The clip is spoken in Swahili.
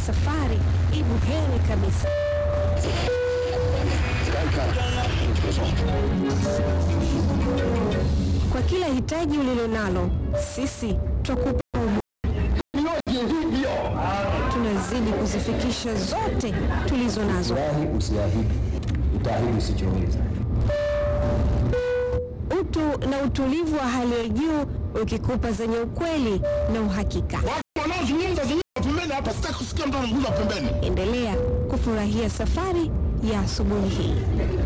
safari ibu heri kabisa. Kwa kila hitaji ulilonalo, sisi twakupa tunazidi kuzifikisha zote tulizo nazo. Wahi usiahidi, utaahidi usichoweza. Utu na utulivu wa hali ya juu ukikupa zenye ukweli na uhakika. Watu wanaozungumza zungumza pembeni hapa, sitaki kusikia mtu anazungumza pembeni. Endelea kufurahia safari ya asubuhi hii.